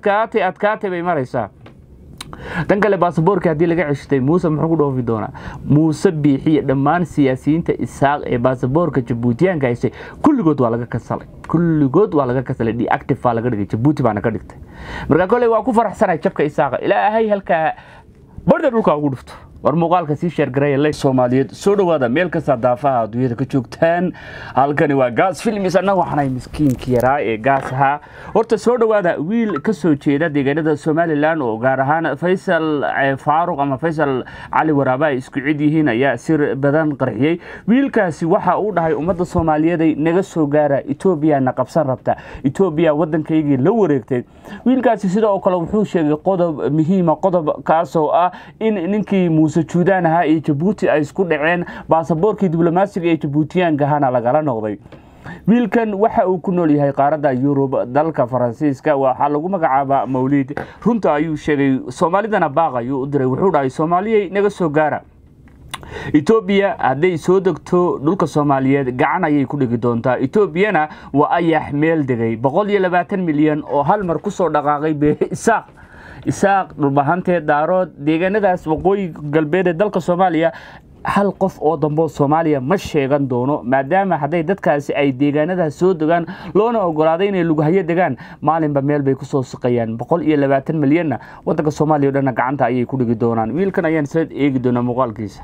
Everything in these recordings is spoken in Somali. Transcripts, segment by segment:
adkaatay adkaatay bay maraysaa tan kale baasaboorka haddii laga ceshtay muuse muxuu ku dhoofi doonaa muuse biixiya dhammaan siyaasiyiinta isaaq ee baasaboorka jabuutiyaanka haystay kulligood waa laga kasalay kulligood waa laga kasalay deactive baa laga dhigay jabuuti baana ka dhigtay marka koley waa ku faraxsanay jabka isaaqa ilaahay halkaa barda dhulka ugu dhufto war muuqaalka sii sheergaraya ley soomaaliyeed soo dhowaada meel kasta daafaha adduunyada ka joogtaan halkani waa gaas filmis annaga waxaanay miskiinka yaraa ee gaas ahaa horta soo dhowaada wiil ka soo jeeda deegaanada somalilan oo gaar ahaan faysal faaruq ama faysal cali waraaba ay isku cid yihiin ayaa sir badan qarxiyey wiilkaasi waxa uu dhahay ummadda soomaaliyeeday naga soo gaara etoobiya na qabsan rabta etoobiya waddankaygii la wareegtay wiilkaasi sidoo kale wuxuu sheegay qodob muhiima qodob kaasoo ah in ninkii muuse juudaan ahaa iyo jabuuti ay isku dhaceen baasaboorkii diblomaasiga ee jabuutiyaanka ahana lagala noqday wiilkan waxa uu ku nool yahay qaaradda yurub dalka faransiiska waxaa lagu magacaabaa mawliid runta ayuu sheegay soomaalidana baaq ayuu u diray wuxuu dhahay soomaaliyey naga soo gaara etoobiya hadday soo degto dhulka soomaaliyeed gacan ayay ku dhigi doontaa etoobiyana waa ayax meel degay boqol iyo labaatan milyan oo hal mar kusoo dhaqaaqay be isaaq isaaq dhulbahantee daarood deegaanadaas waqooyi galbeed ee dalka soomaaliya hal qof oo damboo soomaaliya ma sheegan doono maadaama hadday dadkaasi ay deegaanadaas soo degaan loona ogolaaday inay lughayo degaan maalinba meel bay kusoo siqayaan boqol iyo labaatan milyanna wadanka soomaaliya o dhanna gacanta ayay ku dhigi doonaan wiilkan ayaan isla eegi doonaa muuqaalkiisa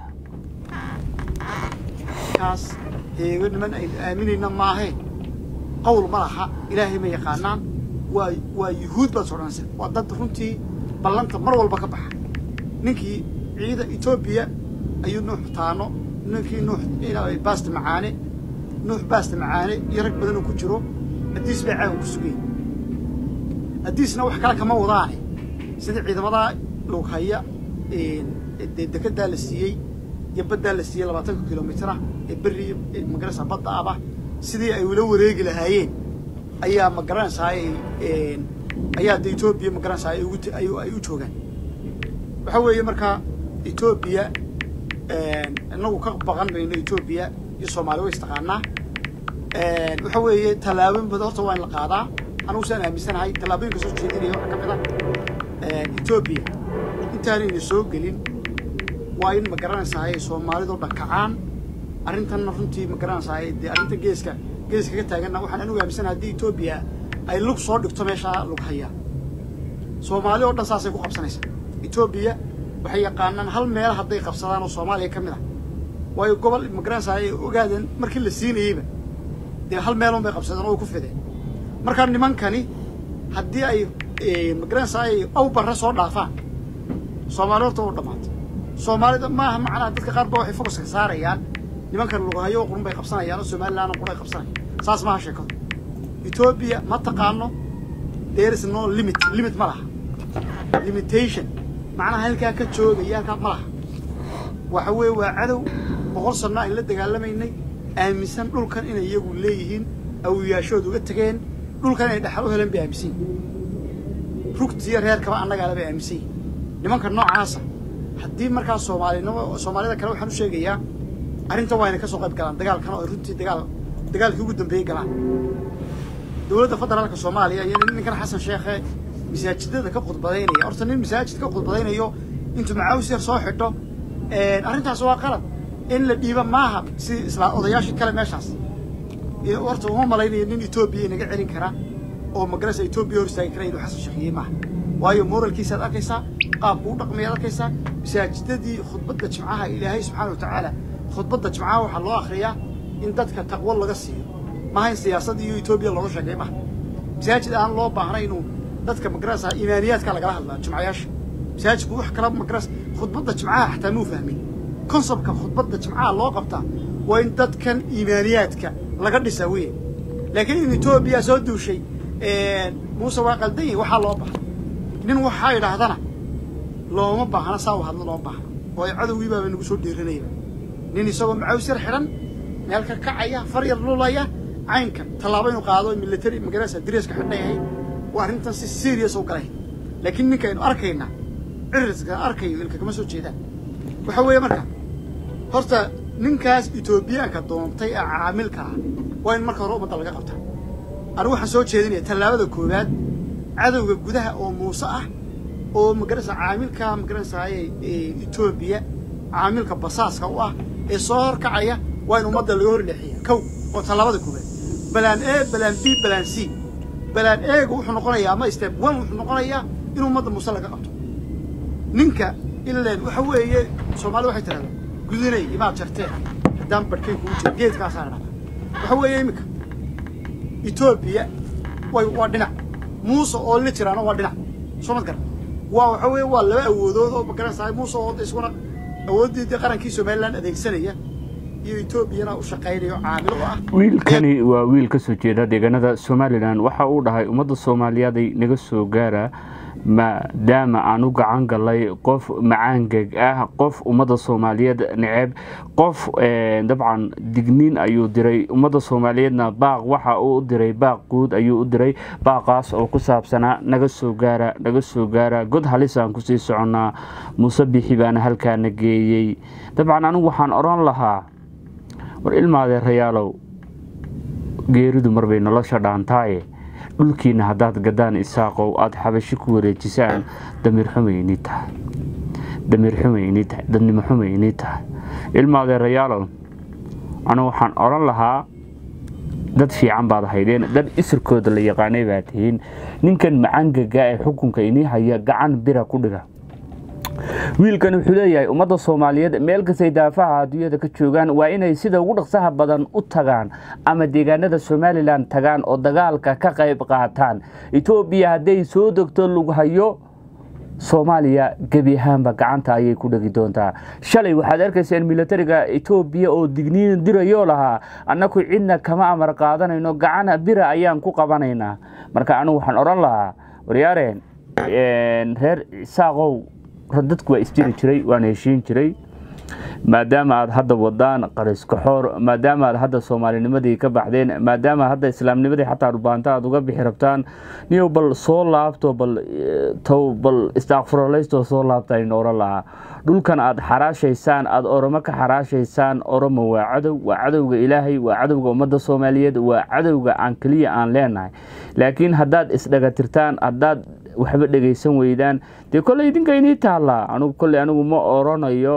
kaas heego niman aynu aaminayna maahe qowl ma laha ilaahay ma yaqaanaan waa waa yuhuud baad sodhanaysa waa dad runtii ballanta mar walba ka baxa ninkii ciida etoobiya ayuu nuux taano ninkii nuux baasta macaane nuux baasta macaane iyo rag badanoo ku jiro haddiis bay caawa ku sugay haddiisna wax kale kama wadaane sida ciidamadaa lughaya dee dekedaa la siiyey iyo baddaa la siiyey labaatanka kilomitara ee berri magarasa badda aba sidii ay ula wareegi lahaayeen ayaa ma garanaysaa ayaa de etoobiya ma garanaysaa ay ugu ay u joogaan waxaa weeye markaa etoobiya inagu ka baqan mayno etoobiya iyo soomaali way istaqaanaa waxa weeye tallaabooyin badan horta waa in la qaadaa anigu saan aaminsanahay tallaabooyinka soo jeedinaya waxaa ka mid a etoobiya intaanayna soo gelin waa in ma garanaysaa ay soomaalidoo dhan kacaan arrintanna runtii ma garanaysaa dee arrinta geeska geeska ka taaganna waxaan anigu aaminsanahay haddii etoobiya ay lug soo dhigto meeshaa lug hayaa soomaali oo dhan saasay ku qabsanaysaa etoobiya waxay yaqaanaan hal meel hadday qabsadaan oo soomaaliya ka mid ah waayo gobol ma garanaysaa ay ogaadeen markii la siinayeyba dee hal meelun bay qabsadeen oo ku fideen markaa nimankani haddii ay ma garanaysaa ay aw barre soo dhaafaan soomaali horta u dhammaatay soomaalida maaha macnaha dadka qaar ba waxay focuska saarayaan nimankan lugahayo qurun bay qabsanayaan oo somalilandna qurun ay qabsanayaan saas maaha sheekadu etoobiya ma taqaano there is no limit limit ma laha limitation macnaha halkaa ka joogaya halkaa ma laha waxa weeye waa cadow boqol sanno ayn la dagaalamaynay aaminsan dhulkan inay iyagu leeyihiin awiyaashood uga tegeen dhulkan inay dhaxal u heleen bay aaminsan yihin rugtiyo reerkaba annagaala bay aaminsan yihin nimanka noocaasa haddii markaa soomaalinimo soomaalida kale waxaan u sheegayaa arrintan waa inay ka soo qayb galaan dagaalkan oo runtii dagaal dagaalkii ugu dambeeyey galaan dowladda federaalka soomaaliya iyo ninkan xasan sheekhe masaajidada ka khudbadaynaya horta nin masaajid ka khudbadaynayo intuu macaawis yar soo xidho arrintaas waa qalad in la dhiiba maaha si isla odayaashii kale meeshaas horta uma malaynayo nin etoobiya inaga celin kara oo magarasa etoobiya hor istaagi kara inuu xasan sheekhiye maaha waayo moralkiisaad arkaysaa qaabku u dhaqmayaad arkaysaa masaajidadii khudbadda jimcaha ilaahay subxaana watacaala khudbadda jimcaha waxaa loo akhriyaa in dadka taqwo laga siiyo maaha in siyaasadda iyo etoobiya looga sheegay maaha masaajid aan loo baahnay inuu dadka magarasa imaaniyaadka lagala hadlaa jimcayaasha masaajidku wax kala magaras khudbadda jimcaha xataa muu fahmin konsebtka khudbadda jimcaha loo qabtaa waa in dadkan imaaniyaadka laga dhisaa weye laakiin in etoobiya soo duushay muuse waa qaldan yahi waxaa loo baahna nin waxaa idhaahdana looma baahna saa u hadlo looma baahna waayo cadowgii baaba nagu soo dhiiranayba nin isagoo macaws yar xidhan meel ka kacaya far yar lulaya caynkan tallaabo inuu qaado military magarasa dareeska xidhan yahay waa arrintan si serious u galay laakiin ninka aynu arkayna ciriska arkayo ilka kama soo jeedaan waxa weeye marka horta ninkaas etoobiyaanka doontay ee caamilka ah waa in marka hore ummadda laga qabta anigu waxaan soo jeedinaya tallaabada koowaad cadowga gudaha oo muuse ah oo magaranaysa caamilka magaranaysaay etoobiya caamilka basaaska u ah ee soo horkacaya waa in ummadda laga hor leexiya kow oo tallaabada koobaad balaan a balaan b balaan c balaan eegu wuxuu noqonayaa ama step one wuxuu noqonayaa in ummadda muuse laga qabto ninka ileen waxa weeye soomaalida waxay tirahdaan gudinay imaad jarteen haddaan barhkay kugu jira geedkaasaa la dhahdaa waxa weeye iminka etoobiya way waa dhinac muuse oo la jiraana waa dhinac soo mad garan waa waxa weeye waa laba awoodood oo magaranaysaa muuse oo isuna awooddii dee qarankii somaliland adeegsanaya iyo etoobiyana u shaqaynayo caamil u ah wiilkani waa wiil ka soo jeeda deegaanada somalilan waxa uu dhahay ummadda soomaaliyeeday naga soo gaara maadaama aan u gacan galay qof macaangeg ah qof ummadda soomaaliyeed neceb qof dabcan digniin ayuu diray ummadda soomaaliyeedna baaq waxa uu u diray baaq guud ayuu u diray baaqaas oo ku saabsanaa naga soo gaara naga soo gaara god halisaan kusii soconnaa muuse bixi baana halkaana geeyey dabcan anigu waxaan odhan lahaa war ilmaadeerayaalow geeridu marbay nolosha dhaantaaye dhulkiina haddaad gadaan isaaqow aada xabashi ku wareejisaan damiir xumay inii tahay damiir xumay inii tahay dadnimo xumay inii tahay ilmaadeerayaalow anu waxaan odhan lahaa dad fiican baad haydeen dad isirkooda la yaqaanay baa tihiin ninkan macangaga ee xukunka inii haya gacan bira ku dhiga wiilkan wuxuu leeyahay ummadda soomaaliyeed meel kastay daafaha adduunyada ka joogaan waa inay sida ugu dhaqsaha badan u tagaan ama deegaanada somalilan tagaan oo dagaalka ka qayb qaataan etoobiya hadday soo degto lughayo soomaaliya gebi ahaanba gacanta ayay ku dhegi doontaa shalay waxaad arkayseen militariga etoobiya oo digniin dirayoo lahaa annaku cidna kama amar qaadanayno gacan bira ayaan ku qabanaynaa marka anigu waxaan odhan lahaa waryaareen reer isaaqow dadku waa isjiri jiray waana heshiin jiray maadaama aad hadda wadaan qariskaxoor maadaama aad hadda soomaalinimadii ka baxdeen maadaama hadda islaamnimadii xataa dhubaanta aad uga bixi rabtaan niyow bal soo laabto bal tow bal istaaqfurolaystoo soo laabta aynu oran lahaa dhulkan aad xaraashaysaan aad oromo ka xaraashaysaan oromo waa cadow waa cadowga ilaahay waa cadowga ummadda soomaaliyeed waa cadowga aan keliya aan leenahay laakiin haddaad isdhagatirtaan haddaad waxba dhegaysan weydaan dee kolley idinka inii taallaa anugu kolley anigu ma oranayo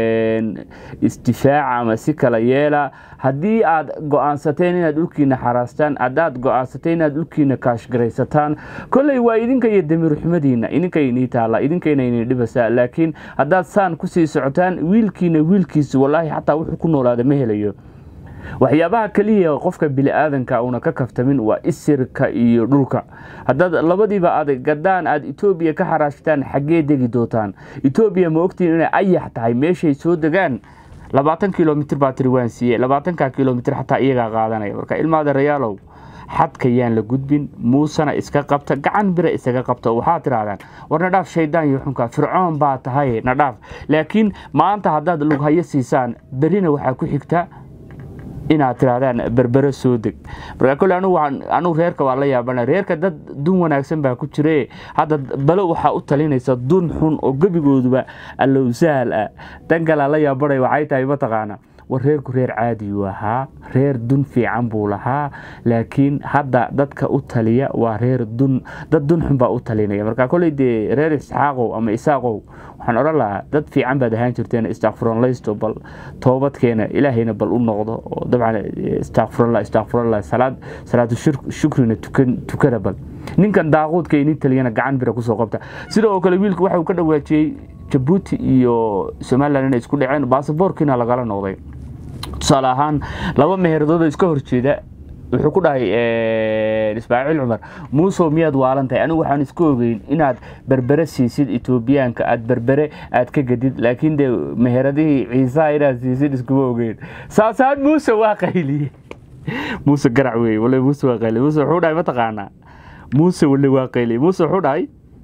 isdifaaca ama si kala yeela haddii aad go-aansateen inaad dhulkiina xaraastaan haddaad go-aansateen inaad dhulkiina kaashgaraysataan kolley waa idinka iyo damiirxumadiina idinka inii taalla idinkayna inii dhibasaa laakiin haddaad saan kusii socotaan wiilkiina wiilkiisa wallaahi xataa wuxuu ku noolaada ma helayo waxyaabaha keliya qofka bili-aadanka uuna ka kaftamin waa isirka iyo dhulka haddaad labadiiba aad gadaan aad etoobiya ka xaraashtaan xaggee degi doontaan etoobiya ma ogtiin inay ayax tahay meeshay soo degaan labaatan kilomitr baa tiri waan siiye labaatanka kilomitr xataa iyagaa qaadanaya marka ilmaada rayaalow xadka yaan la gudbin muusena iska qabta gacan bira isaga qabta waxaad tirahdaan war nadhaaf shaydaan iyo xunka fircoon baa tahay nadhaaf laakiin maanta haddaad lughayo siisaan berina waxaa ku xigta inaad tirahdaan berbere soo deg marka kole anigu anigu reerka waa la yaabana reerka dad dun wanaagsan baa ku jire hadda balo waxaa u talinaysa dun xun oo gebigooduba allowsaal ah dan kalea la yaabanay waxay tahay mataqaana war reerku reer caadiyu ahaa reer dun fiican buu lahaa laakiin hadda dadka u taliya waa reer dun dad dun xun baa u talinaya marka koley dee reer isxaaqow ama isaaqow waxaan odhan lahaa dad fiican baad ahaan jirteen istakfuranlaysto bal toobadkeena ilaahayna bal u noqdo oo dabcan istakfurallah istakfurallah salaad salaatu shukrina tukan tukada bal ninkan daaquudka inin taliyana gacan bira kusoo qabta sidoo kale wiilku waxa uu ka dhawaajiyey jabuuti iyo somalilan inay isku dhaceen baasaboorkiina lagala noqday tusaale ahaan laba meheradooda iska horjeeda wuxuu ku dhahay ismaaciil cumar muusow miyaad waalan tahay anigu waxaan isku ogeyn inaad berbere siisid etoobiyaanka aad berbere aad ka gadid laakiin dee meheradihii ciisaha inaad siisid iskuma ogeyn saasaan muuse waa qayliye muuse garac wey wale muuse waa qayliye muuse wuxuu dhahay mataqaanaa muuse wale waa qayliye muuse wuxuu dhahay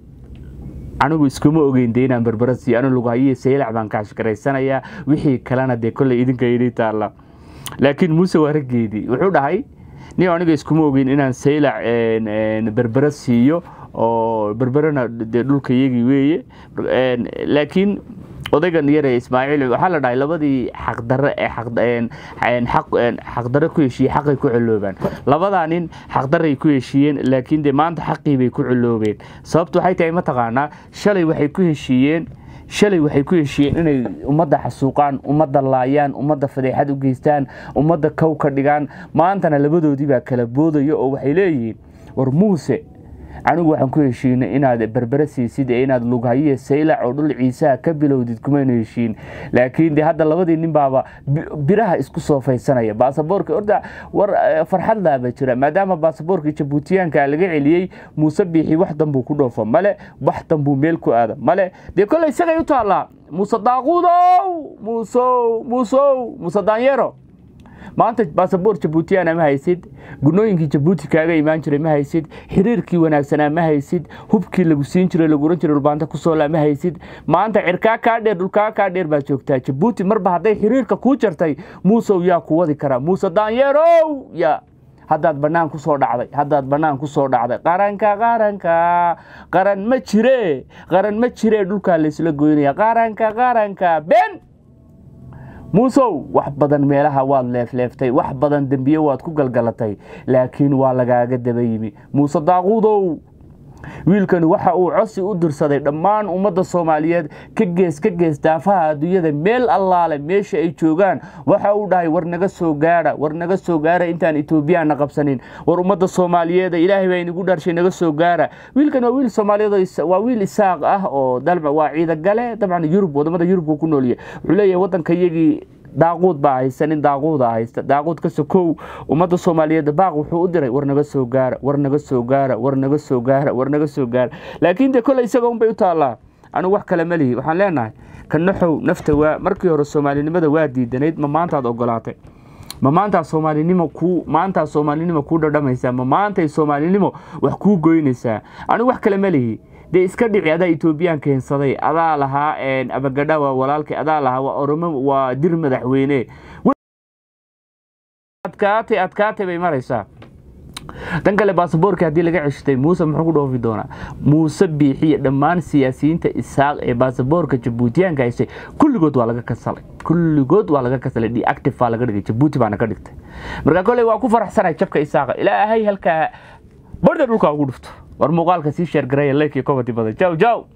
anigu iskuma ogeyn dee inaan berbera siiyo anu lugahayihi saylac baan kaashgaraysanayaa wixii kalena dee kolley idinka idii taalla laakiin muuse waa raggeedii wuxuu dhahay nin aniga iskuma ogeyn inaan saylac berbera siiyo oo berberena dee dhulka iyagii weeye laakiin odaygan yare ismaaciil waxaa la dhahay labadii xaqdare ee xaqdare ku heshiiyey xaqay ku celoobaan labadaa nin xaqdaray ku heshiiyeen laakiin dee maanta xaqii bay ku celoobeen sababtu waxay tahay mataqaanaa shalay waxay ku heshiiyeen shalay waxay ku heshiiyeen inay ummadda xasuuqaan ummadda laayaan ummadda fadeexad u geystaan ummadda kow ka dhigaan maantana labadoodii baa kala boodaya oo waxay leeyihiin war muuse anigu waxaan ku heshiinay inaad berbere siisid ee inaad lughayiyo saylac oo dhul ciisaha ka bilowdid kumayna heshiin laakiin de hadda labadii nin baaba biraha isku soo faysanaya baasaboorka orda war farxad laaba jira maadaama baasaboorka jabuutiyaanka laga celiyey muuse biixi wax danbuu ku dhoofo male wax danbuu meel ku aada male dee kolley isagay u taallaa muuse daaquudow muusow muusow muuse daanyero maanta baasaboor jabuutiyana ma haysid gunooyinkii jabuuti kaaga imaan jiray ma haysid xiriirkii wanaagsanaa ma haysid hubkii lagu siin jiray lagu oran jiray dhulbaanta ku soola ma haysid maanta cirkaa kaa dheer dhulkaa kaa dheer baa joogtaa jabuuti marba hadday xiriirka kuu jartay muusow yaa ku wadi karaa muuse daanyeerow ya haddaad bannaan ku soo dhacday haddaad bannaan ku soo dhacday qaranka qaranka qaran ma jire qaran ma jire dhulkaa laysla goynaya qaranka qaranka ben muusow wax badan meelaha waad leefleeftay wax badan dembiye waad ku galgalatay laakiin waa lagaaga daba yimi muuse daaquudow wiilkani waxa uu cosi u dirsaday dhammaan ummadda soomaaliyeed ka gees ka gees daafaha adduunyada meel allaale meesha ay joogaan waxa uu dhahay war naga soo gaadha war naga soo gaara intaan etoobiyaana qabsanin war ummadda soomaaliyeed ilaahay baa inagu dhaarshay naga soo gaara wiilkan waa wiil soomaaliyeed waa wiil isaaq ah oo dalba waa ciidagale dabcan yurub wadamada yurubka ku noolya wuxuu leeyahay waddanka iyagii daaquud baa haysta nin daaquuda haysta daaquud ka sokow ummadda soomaaliyeed baaq wuxuu u diray war naga soo gaara war naga soo gaara war naga soo gaara war naga soo gaara laakiin dee kolley isaga unbay u taallaa anigu wax kale ma lihi waxaan leenahay ka naxow nafta waa markii hore soomaalinimada waa diidanayd ma maantaad ogolaatay ma maantaa soomaalinimo ku maantaa soomaalinimo kuu dhadhamaysaa ma maantay soomaalinimo wax kuu goynaysaa anigu wax kale ma lihi dee iska dhici adaa etoobiyaan keensaday adaa lahaa abagadha waa walaalkay adaa lahaa waa oromo waa dir madaxweyne adkaatay adkaatay bay maraysaa tan kale baasaboorka haddii laga ceshtay muuse muxuu ku dhoofi doonaa muuse biixiyo dhammaan siyaasiyiinta isaaq ee baasaboorka jabuutiyaanka haysay kulligood waa laga kasalay kulligood waa laga kasalay deactive baa laga dhigay jabuuti baana ka dhigtay marka kolley waa ku faraxsanay jabka isaaqa ilaahay halkaa barda dhulka ugu dhufto war muuqaalka sii sheergaraya leykii kobadi badan jaw jaw